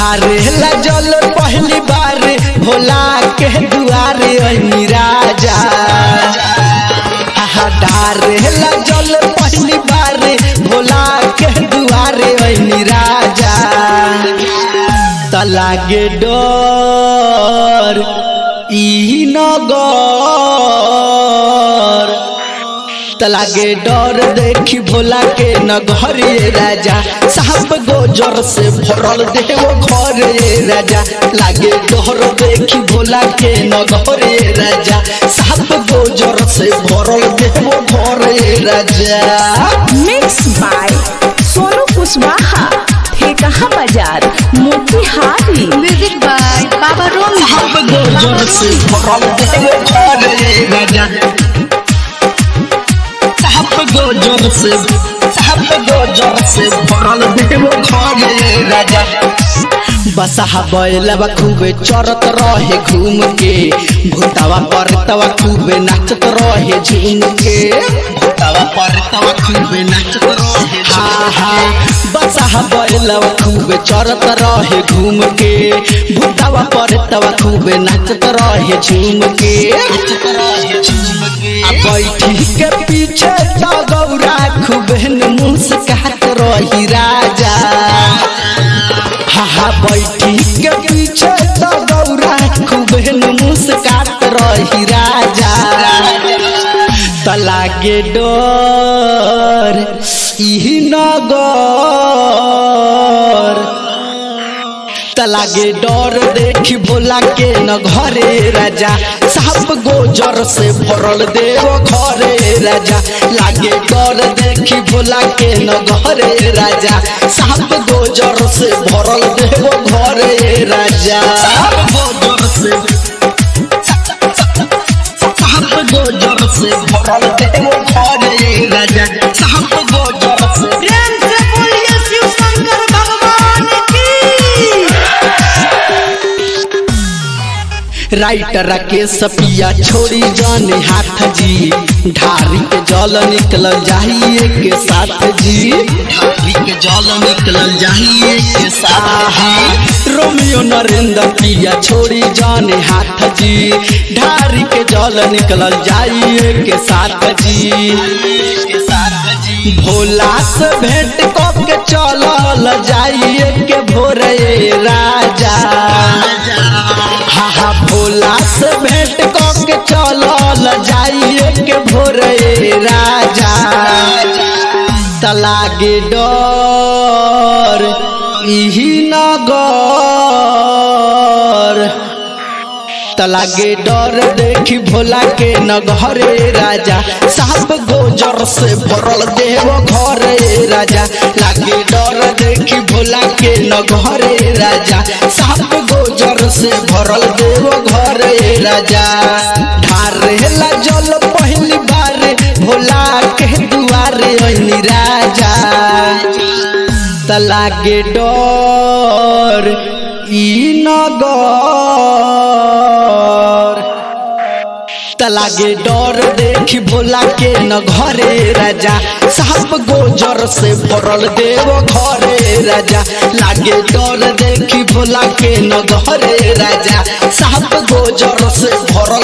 ढारेला जल पहली बार भोला के दुआरे अनी राजा हा ढारेला जल पहली बार भोला के दुआरे अनी राजा त लागे डर ई नगर त लागे डर देखी भोला के नगरे राजा साहब गोजर से भरल देव घर राजा लागे डर देखी भोला के नगरे राजा साहब गोजर से भरल देव घर राजा मिक्स बाय सोनू कुशवाहा ठेकहा बाजार मोतिहारी म्यूजिक बाय बाबा रोम साहब गोजर से भरल देव घर राजा साहब गोजर से साहब गोजर से भरल देव घर राजा बसहा बैलवा खूबे चरत रहे घूम के भूतावा परतवा खूबे नाचत रहे झूम के भूतावा परतवा खूबे नाचत रहे हा हा बसहा बैलवा खूबे चरत रहे घूम के भूतावा परतवा खूबे नाचत रहे झूम के नाचत रहे झूम के आ बैठी के पीछे तो गौरा खूबे मुस्कात रही राजा हा हा बैठी के पीछे तो गौरा खूबे मुस्कात रही राजा त लागे डर ई नगर त लागे डर देखी भोला के न घरे राजा साहब गोजर से भरल देव घरे राजा लागे डर देखी भोला के न घरे राजा साहब गोजर से भरल देव घरे राजा साहब गोजर से साहब गोजर से भरल देव घरे राजा साहब गोजर से प्रेम से बोलिए शिव शंकर भगवान की राइटर के सपिया छोड़ी जाने हाथ जी ढारी के जल निकल जाइए के साथ जी ढारी के जल निकल जाइए के साथ रोमियो नरेंद्र पिया छोड़ी जाने हाथ जी ढारी के जल निकल जाइए के साथ जी के साथ जी भोला से भेंट कब के चलल जाइए के भोरे राजा हा हा भोला से भेंट कऽ के चलल जाइए के भोरे राजा त लागे डर इही नगर त लागे डर देखी भोला के न घरे राजा साहब गोजर से भरल देव घरे राजा लागे डर देखी भोला के न घरे राजा साहब गोजर से भरल देव घरे राजा ढारेला जल पहली बार भोला के दुआरे अनी राजा त लागे डर ई नगर त लागे डर देखी भोला के न घरे राजा साहब गोजर से भरल देव घरे राजा लागे डर देखी भोला के न घरे राजा साहब गोजर से भरल